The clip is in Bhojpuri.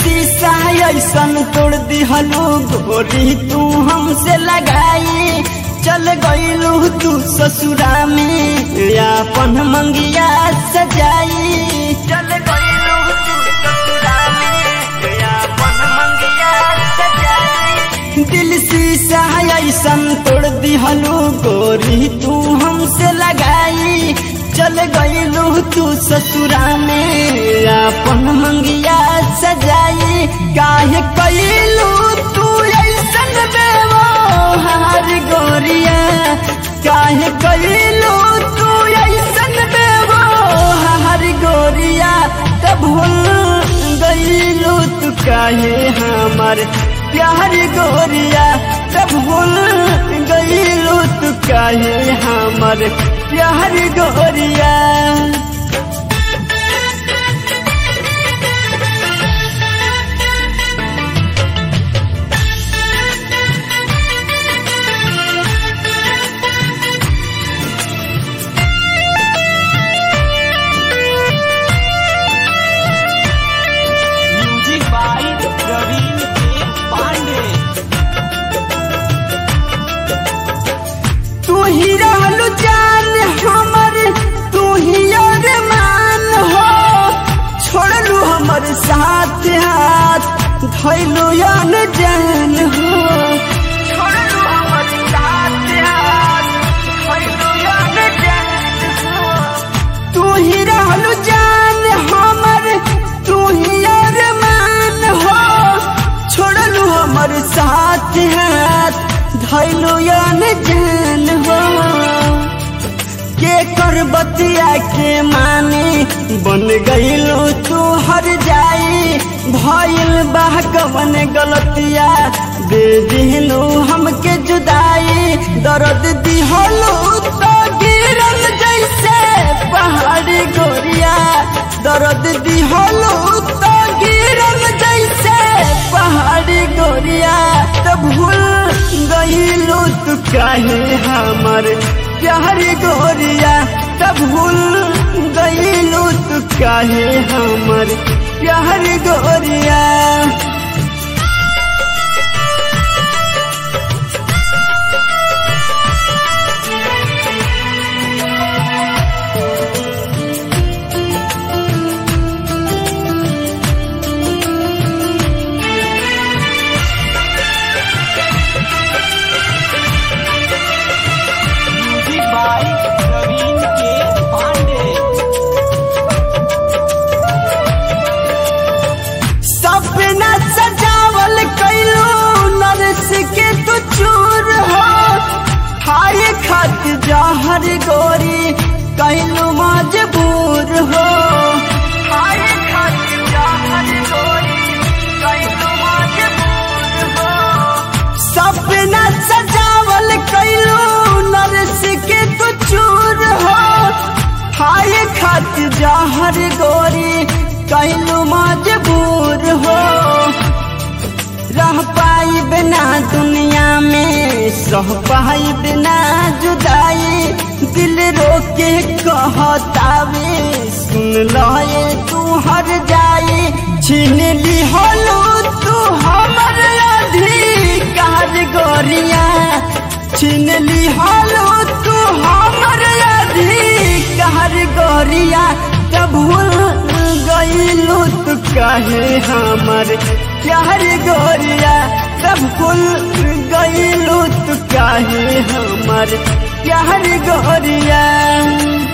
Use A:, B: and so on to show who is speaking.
A: शीशा ऐसन तोड़ दिहलू गोरी तू हमसे लगाई चल गईलू तू ससुरा में अपन मंगिया सजाई चल गईलू तू ससुरा में अपन मंगिया सजाई दिल शीशा ऐसन तोड़ दिहलू गोरी तू हमसे लगाई चल गईलू तू ससुरा में अपन मंगिया सजाई काहे कैलू तू ऐसन बेवहार गोरिया काहे कैलू तू ऐसन बेवहार गोरिया तब भूल गईलू तू काहे हमार प्यार गोरिया तब भूल गईलू तू काहे हमार प्यार गोरिया
B: म्यूजिक बाय प्रवीण के पांडे
A: तू ही रहलू जान हमर तू ही अरमान हो छोड़लू हमर साथ हाथ धैलू अन जान हो छोड़लू हमर साथ हाथ धैलू अन जान हो तू ही रहलू जान हमर तू ही अरमान हो छोड़लू हमर साथ हाथ धैलू अन जान हो के कर बतिया के माने बन गईलो तू हर जाई भइल बाह कवन गलतिया दे दिहलो हमके जुदाई दर्द दिहलो तो गिरल जैसे पहाड़ी गोरिया दर्द दिहलो तो गिरल जैसे पहाड़ी गोरिया तो भूल गईलो तू काहे हमर प्यार गोरिया तब भूल गईलो तू काहे हमर प्यार गोरिया
B: म्यूजिक बाय प्रवीण के पांडे
A: सपना सजावल कैलू नरस के तू चूर हो खाए खात जहर गोरी कैलू मजबूर हो खाए खात जहर गोरी कैलू मजबूर हो सपना सजावल कैलू नरस के तू चूर हो खाए खात जहर गोरी कैलू मजबूर हो रह पाई बिना दुनिया में सह पाई बिना जुदाई दिल रोके कहतावे सुन लए तू हर जाई छीन ली होलू तू हमर अधिकार गोरिया छीन ली होलू तू हमर अधिकार गोरिया तब भूल गईलू तू काहे हमर प्यार गोरिया तब भूल गईलू तू काहे हमर प्यार गोरिया